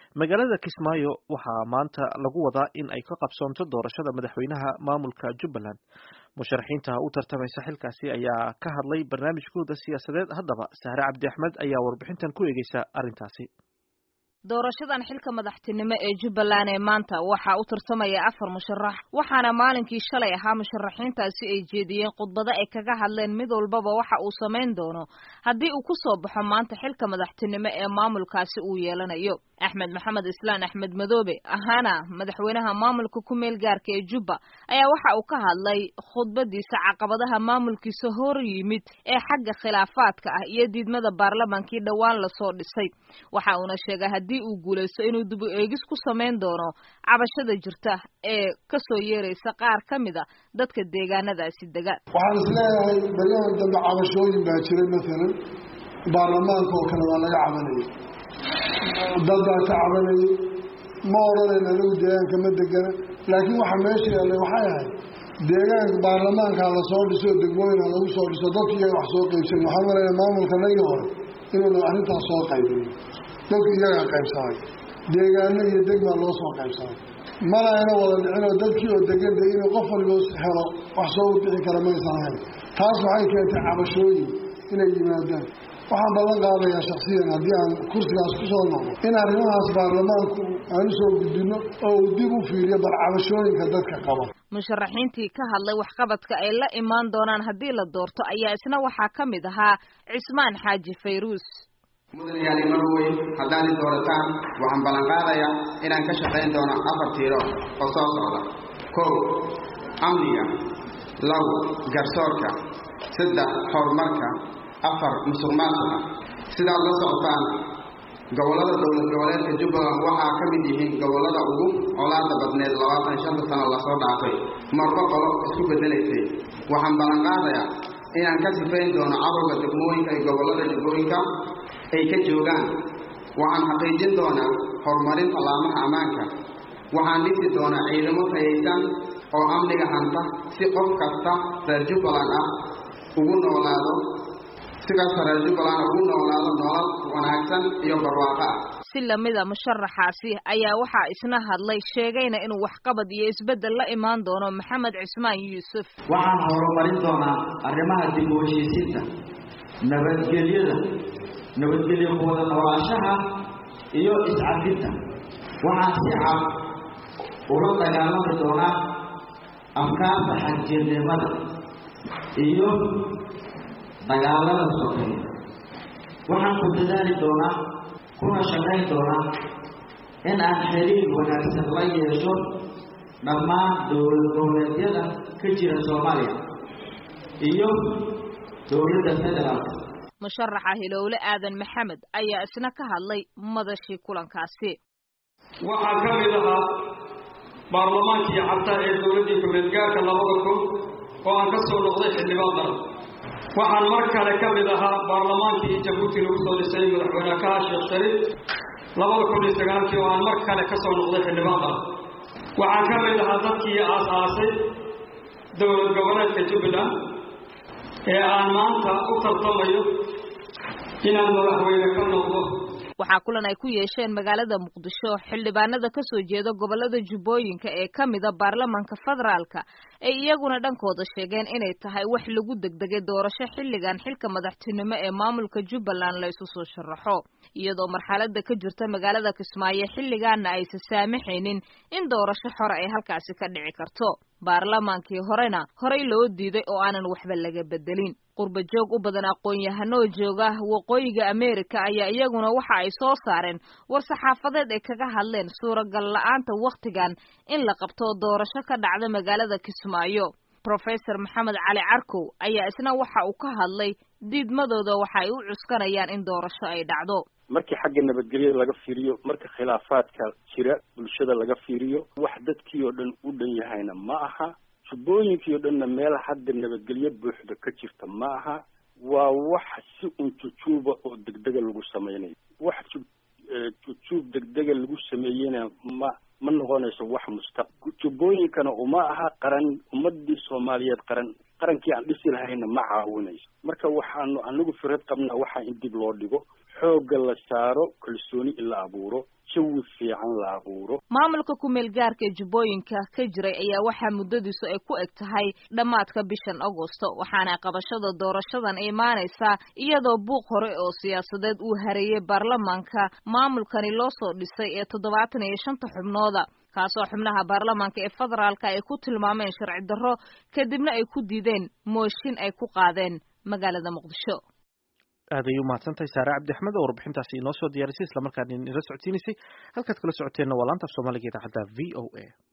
magaalada kismaayo waxaa maanta lagu wadaa in ay ka qabsoonto doorashada madaxweynaha maamulka jubbaland musharaxiinta u tartamaysa xilkaasi ayaa ka hadlay barnaamijkooda siyaasadeed haddaba sahre cabdi axmed ayaa warbixintan ku eegeysa arrintaasi doorashadan xilka madaxtinimo ee jubbaland ee maanta waxaa u tartamaya afar musharax waxaana maalinkii shalay ahaa musharaxiintaasi ay jeediyeen khudbado ay kaga hadleen mid walbaba waxa uu samayn doono haddii uu ku soo baxo maanta xilka madaxtinimo ee maamulkaasi uu yeelanayo axmed maxamed islaan axmed madoobe ahaana madaxweynaha maamulka ku meel gaarka ee jubba ayaa waxa uu ka hadlay khudbadiisa caqabadaha maamulkiisa hor yimid ee xagga khilaafaadka ah iyo diidmada baarlamaankii dhowaan lasoo dhisay waxa uuna sheegay haddii uu guulaysto inuu dib u eegis ku samayn doono cabashada jirta ee kasoo yeeraysa qaar ka mid a dadka deegaanadaasi dega waxaan isleeyahay baryahan dambe cabashooyin baa jiray maalan baarlamaanka oo kale waa laga cabanayay dad baa ka cabanayay ma odhanayn anigu deegaanka ma degana laakiin waxa meesha yaallay waxay ahayd deegaanka baarlamaankaa lasoo dhiso degmooyina lagu soo dhiso dadki iyaga wax soo qaybsan waxaan maleeya maamulka nagii hore inuuna arrintaas soo qaybin dadku iyagaa qaybsamay deegaano iyo degmaa loo soo qaybsamay mana ayna wada dhicinoo dadkii oo degan de inuu qof waliba helo wax soo bixi kara maysan ahayn taas waxay keentay cabashooyin inay yimaadaan waxaan ballan qaadayaa shaksiyan haddii aan kursigaas ku soo noqdo in arrimahaas baarlamaanku aan u soo gudbino oo uu dib u fiiriyo bal cabashooyinka dadka qaba musharaxiintii ka hadlay waxqabadka ay la imaan doonaan haddii la doorto ayaa isna waxaa ka mid ahaa cismaan xaaji fayruus mudanayaali marweyn haddaad i doorataan waxaan ballan qaadayaa inaan ka shaqayn doono afar tiiro oo soo socda kow amniga labo garsoorka saddex horumarka afar musuq maasuqa sidaad la socotaan gobollada dowlad goboleedka jubbaland waxaa ka mid yihiin gobollada ugu colaada badneed labaatan iyo shanta sano lasoo dhaafay marba qolo isku beddelaysay waxaan ballan qaadayaa inaan ka sifayn doono cadowga degmooyinka iyo gobollada jubbooyinka ay ka joogaan waxaan xaqiijin doonaa horumarinta laamaha ammaanka waxaan dhisi doonaa ciidamo tayaysan oo amniga hanta si qof kasta reer jubbaland ah ugu noolaado si kasta reer jubbaland ugu noolaado nolol wanaagsan iyo barwaaqo ah si lamida musharaxaasi ayaa waxaa isna hadlay sheegayna inuu waxqabad iyo isbeddel la imaan doono maxamed cismaan yuusuf waxaan horumarin doonaa arrimaha dib u heshiisiinta nabadgelyada nabadgelyo kuwada noolaanshaha iyo iscabinta waxaan si cad ula dagaalami doonaa afkaarta xagjirnimada iyo dagaalada sokeeya waxaan ku dadaali doonaa kuna shaqayn doonaa in aan xiriir wanaagsan la yeesho dhammaan dowlad goboleedyada ka jira soomaaliya iyo dowladda federaalka musharaxa hilowle aadan maxamed ayaa isna ka hadlay madashii kulankaasi waxaa ka mid ahaa baarlamaankii cabta ee dowladdii ku-meelgaarka labada kun oo aan ka soo noqday xildhibaan qaran waxaan mar kale ka mid ahaa baarlamaankii jabuuti lagu soo dhisay madaxweyne kaha sheekh shariif labada kun iyo sagaalkii oo aan mar kale ka soo noqday xildhibaan qaran waxaan ka mid ahaa dadkii aas-aasay dowlad goboleedka jubbaland ee aan maanta u tartamayo inaan madaxweyne ka noqdo waxaa kulan ay ku yeesheen magaalada muqdisho xildhibaanada ka soo jeeda gobollada jubbooyinka ee ka mida baarlamaanka federaalka ay iyaguna dhankooda sheegeen inay tahay wax lagu degdegay doorasho xilligan xilka madaxtinimo ee maamulka jubbaland la isu soo sharaxo iyadoo marxalada ka jirta magaalada kismaayo xilligaana aysan saamaxaynin in doorasho xore ay halkaasi ka dhici karto baarlamaankii horena horey loo diiday oo aanan waxba laga bedelin qurba joog u badan aqoon-yahanoo jooga waqooyiga ameerika ayaa iyaguna waxa ay soo saareen war saxaafadeed ay kaga hadleen suuragal la-aanta wakhtigan in la qabto doorasho ka dhacda magaalada kismaayo professor maxamed cali carkow ayaa isna waxa uu ka hadlay diidmadooda waxa ay u cuskanayaan in doorasho ay dhacdo markii xagga nabadgelyada laga fiiriyo marka khilaafaadka jira bulshada laga fiiriyo wax dadkii oo dhan u dhan yahayna ma aha jubbooyinkii oo dhanna meel hadda nabadgelyo buuxda ka jirta ma aha waa wax si unjujuuba oo degdega lagu sameynayo wax jujuub degdega lagu sameeyena ma ma noqonayso wax mustaq jubbooyinkana uma aha qaran ummadii soomaaliyeed qaran qarankii aan dhisi lahayna ma caawinayso marka waxaanu anagu firad qabnaa waxaa in dib loo dhigo xoogga la saaro kalsooni in la abuuro jawi fiican badan la abuuro maamulka ku-meel gaarka ee jubbooyinka ka jiray ayaa waxaa muddadiisu ay ku eg tahay dhammaadka bishan agosto waxaana qabashada doorashadan imaanaysaa iyadoo buuq hore oo siyaasadeed uu hareeyey baarlamaanka maamulkani loo soo dhisay ee toddobaatan iyo shanta xubnooda kaasoo xubnaha baarlamaanka ee federaalka ay ku tilmaameen sharci darro kadibna ay ku diideen mooshin ay ku qaadeen magaalada muqdisho aad ay u mahadsantahay saare cabdi axmed oo warbixintaasi inoo soo diyaarisay islamarkaana inala socodsiinaysay halkaad kala socoteenna waa laanta af soomaaliga idaacadda v o a